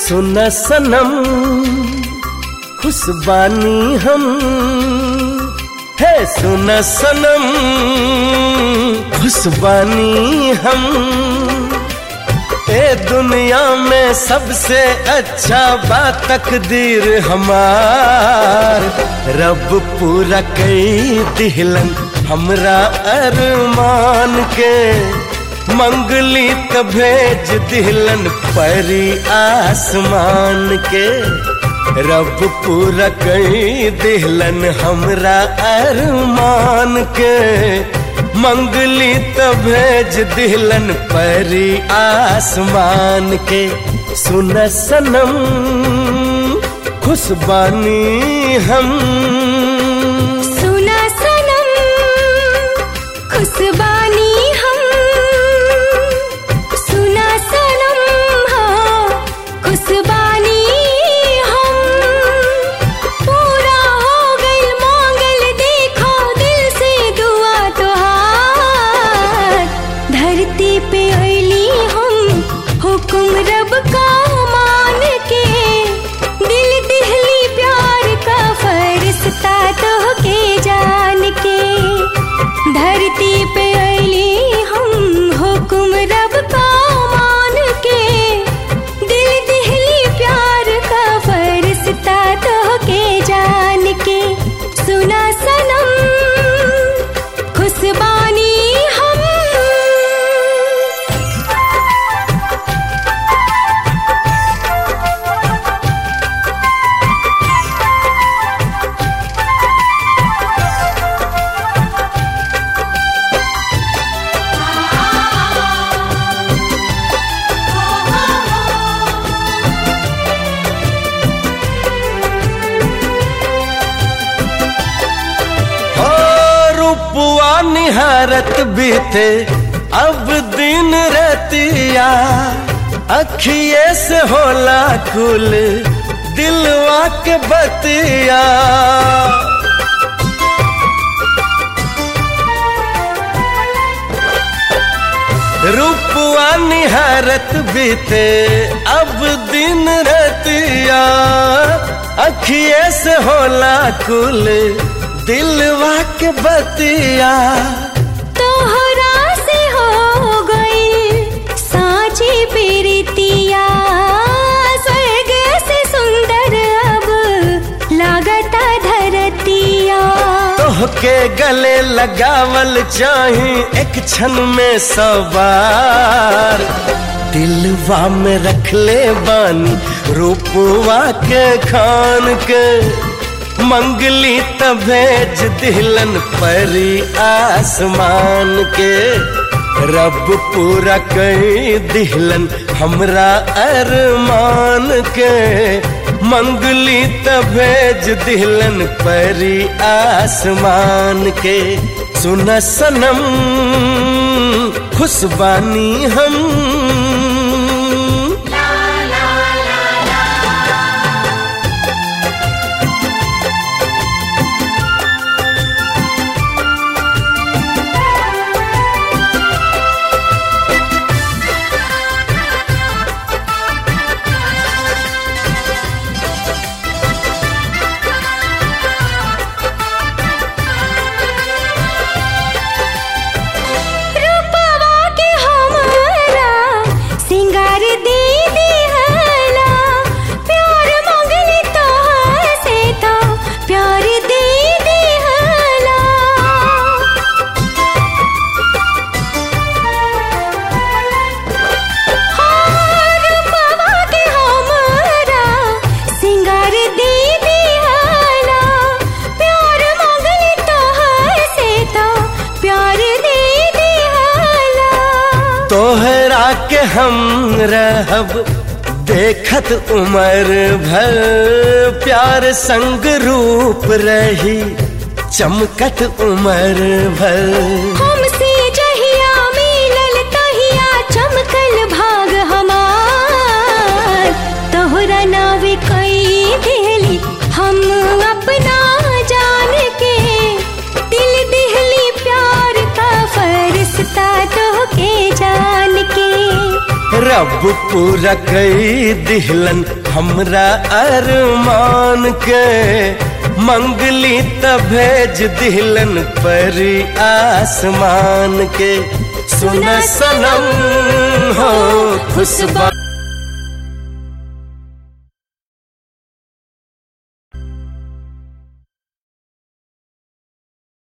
सुन सनम खुशबानी हम है सुन सनम खुशबानी हम ए दुनिया में सबसे अच्छा बात तकदीर हमार रब पूरा कई दिहलन हमरा अरमान के मंगली त भेज दिहलन परी आसमान के रब पूरा कई दिहलन हमरा अरमान के मंगली त भेज दिहलन परी आसमान के सुन सनम खुशबानी हम सुना सनम खुशबानी हम सुना सनम हाँ खुशबानी हम पूरा हो गइल मांगल देखो दिल से दुआ तोहार धरती पे अली हम हुक्म रब का मान के दिल दिहली प्यार का फरिश्ता तो के जान के धरती पे अली हम हुक्म रब का मान के दिल दिहली प्यार का फरिश्ता तो के जान के सुना सनम खुशबानी हम हो रूपुआ निहारत बीते अब दिन रतिया अखिए से होला कुल दिलवा के बतिया रूपुआ निहारत बीते अब दिन रतिया अखिए से होला कुल दिलवा के बतिया तोहरा से हो गई साँची प्रीतिया स्वर्ग से सुंदर अब लागता धरतिया तोहके गले लगावल चाही एक क्षण में सवार दिलवा में रख ले बानी रूपवा के खान के मंगली त भेज दिहलन परी आसमान के रब पूरा कई दिहलन हमरा अरमान के मंगली त भेज दिहलन परी आसमान के सुन सनम खुशबानी हम रूपवा के हमारा सिंगार दे दिहला प्यार मंगली तोहर से तो प्यार दे दिहला हाँ, रूपवा के हमारा सिंगार दे दिहला प्यार मंगली तोहर से तो प्यार दे दिहला तोहरा के हम रहब देखत उमर भर प्यार संग रूप रही चमकत उमर भर हमसे जहिया मिलल तहिया चमकल भाग हमार तोहरा नावे कई दिहली हम अपना जान के दिल दिहली प्यार का फरिश्ता तो के जान के रब पूरा कई दिहलन हमरा अरमान के मंगली त भेज दिहलन परी आसमान के सुन सनम हो खुशबा